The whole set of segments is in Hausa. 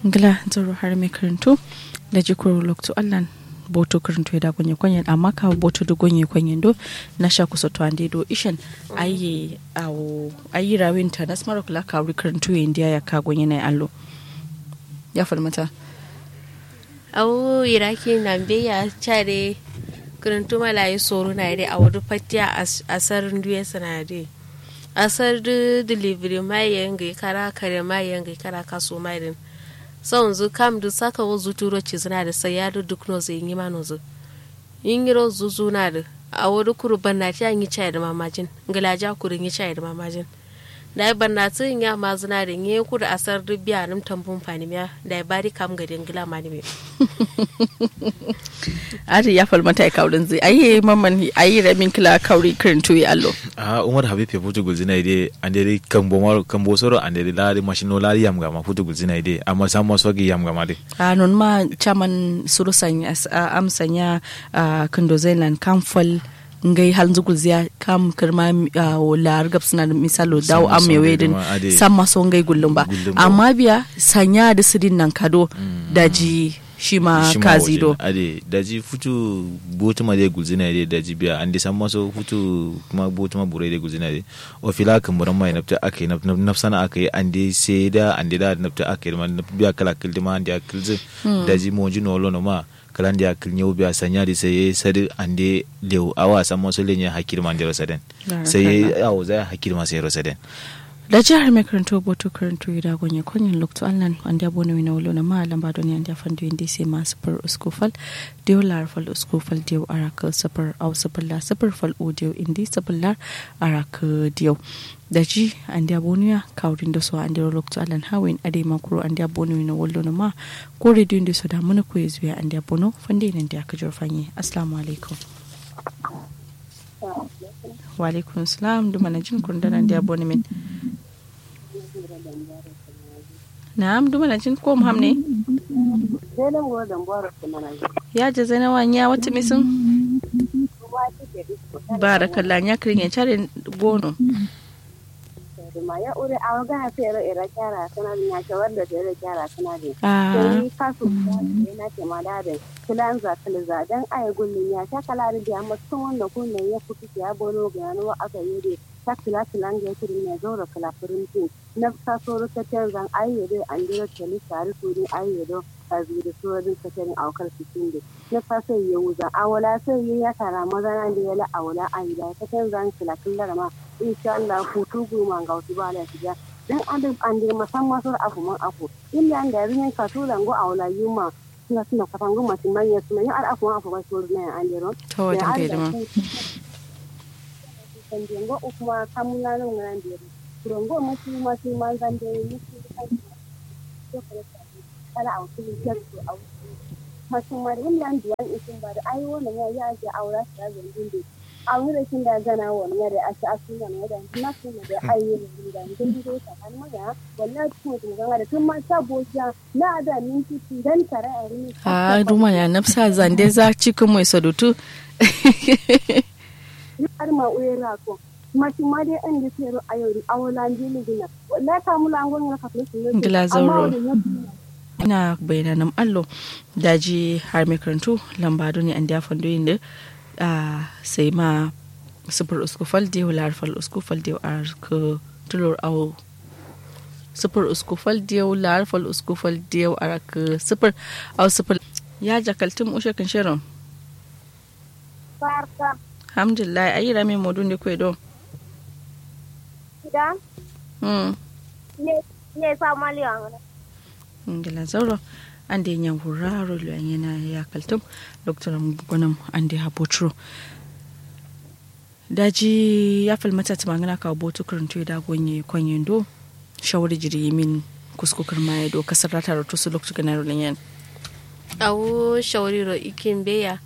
ngila zaro har mai karanto da jikuru lokto allan boto karanto da gonye kwenye amma ka boto do gonye kwenye do na sha kusa to ande do ishan ayi awo ayi rawin ta nas maro kula ka karanto india ya ka gonye na allo ya falmata awo iraki na ya chare karanto malayi soro na ire a wadu fatiya asar duye sanade asar du delivery mai yangai kara kare mai yangai kara kaso mai din sau zu kam du saka wo zu turo ci zina da sai ya duk no zai yi mano zu yin yiro zu zu na da a wadu kuru banna ta yi chai da mamajin ngalaja kuru yi chai da mamajin da banna ta yin ya ma zina da yi kuru asar du biya nim tambun fani miya da bari kam ga dingila ma ni me ari ya falmata ya kaurin zai ayi mamman ayi ramin kila kauri kirin tuyi allo a umar habib ya futu gulzina ide andere kambo maro kambo soro andere lari mashino lari yam gama futu gulzina ide amma san maso gi yam gama de a non ma chaman suru sanya am sanya kindo zailan kamfal ngai hal zugul ziya kam kirma lar gab suna da misalo dawo am me wedin san maso ngai gullum ba amma biya sanya da sidin nan kado daji shi ma kazi do ade daji futu botuma de gulzina de daji biya ande san maso futu kuma botuma bure de gulzina de o fila kan buran mai nafta ake nafsana ake ande sai da ande da nafta ake ma biya kala kildi ma ande kilzi daji mo jino lono ma kala ande akil nyau biya sanya di sai sadi ande lew awa san maso lenya hakir ma ande rosaden sai awo za hakir ma sai rosaden da jihar mai karanto boto karanto da gonye konyin lokto allan an da bona wina wolo na ma lamba don yan da fandu indi sai ma super uskufal dio lar fal uskufal dio araka super au super la super fal o dio indi super lar araka dio da ji an da bonuya kawrin da so an da lokto allan hawin ade makuro an da bona wina wolo na ma ko radio indi so da mun ko yezuya an da bono fande nan da ka jorfanye assalamu alaikum wa alaikum salam duma na jin kundanan da boni min na'am duma na jin ko muham ne ya je zai nawa ya wata misin barakallah ya kirin ya cari gono ma ya ure a waga ha fere ira kyara sana ya shawar da tere kyara sana ne ah sai kasu ne na ke ma da kilan za kala za dan ai gullun ya ta kala da amma tun wanda kunnen ya fito ya bono ga no aka yi de ta kila kilan ga kirin ne zo da kala furin tin na ta so ta tan zan ai de an dira tele tare su ni ai do a zuri so din ta tan aukar cikin de na fa sai ya wuza awala sai ya tara maza nan da ya la awala ai da ta tan zan kila killar ma insha Allah hutu goma ga wasu ba lafiya dan adam an dir musamman sur afu man afu illa an da rin ka to lango awla yuma suna suna kafan goma sun manya suna yin al afu man afu ba sur ne an diro to wajen kai da ma kan dingo ukuma kamuna nan nan diro kurongo musu masu man zan da musu kala a wasu kyakku a wasu masu mari illa an duwan isin ba da ayi wannan ya ya ji aura su da zangin da a wurin da gana wani yare a ci asu gana yadda na su ne da ayi ne da ngin do ta kan maga wallahi kuma tun ganga da tun ma ta boja na da min titi dan tare a rini a duma ya nafsa zande za cikin mai sadutu har ma uye ra ko ma shi ma dai an da tsero a yau a wala ndini gina wallahi ka mula an gona ka flesu ne Ngila zauro. ina bayanan allo daji har mai karantu lambado ne an da fandoyin da a sai ma sufur uskufal diyo larfal uskufal diyo a ka tulur au sufur uskufal diyo larfal uskufal diyo a ka sufur au sufur ya jakaltin ushe kan shirin farka alhamdulillah ayi rami modun da kwe don da hmm ne ne sa maliyan ngila zauro an da yan huraro lo yana ya kaltum dr gonam an da habotro daji ya falmata ta magana ka botu karanto da gonye kwanyen do shawari jiri min kuskukar ma do kasar rata da tusu lokacin ganar yan awo shawariro ikin beya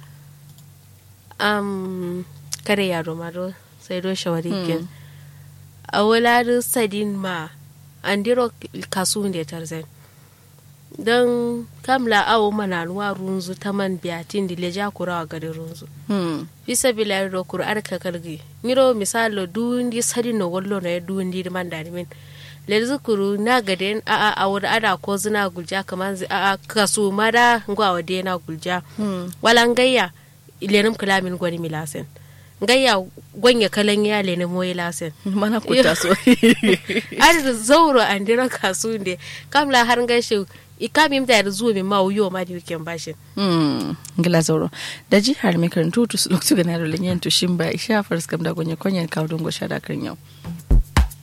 am kare yaro maro sai do shawari kin awo ladu sadin ma andiro kasu da tarzan don kamla awo mana nuwa runzu ta man biyatin da leja kura a gari runzu fisa bila ro kur arka kalgi miro misalo dundi sadi no wollo no dundi man dani min le zukuru na gade a a a wuri ada ko zina gulja kamar zi a a kasu mada ngwa wade na gulja walan gayya lenim kalamin gwani milasen gayya gwanya kalan ya lenim moyi lasen mana kuta so ar zauro an dira kasu ne kamla har gashi ikamim da yar zuwa min ma wuyo ma di weekend bashin Hmm, ngila zauro da ji har mai karantu tu lokacin ga na rolin yan tushin ba isha faris kam da gonye konyen kawo don go shada kan yau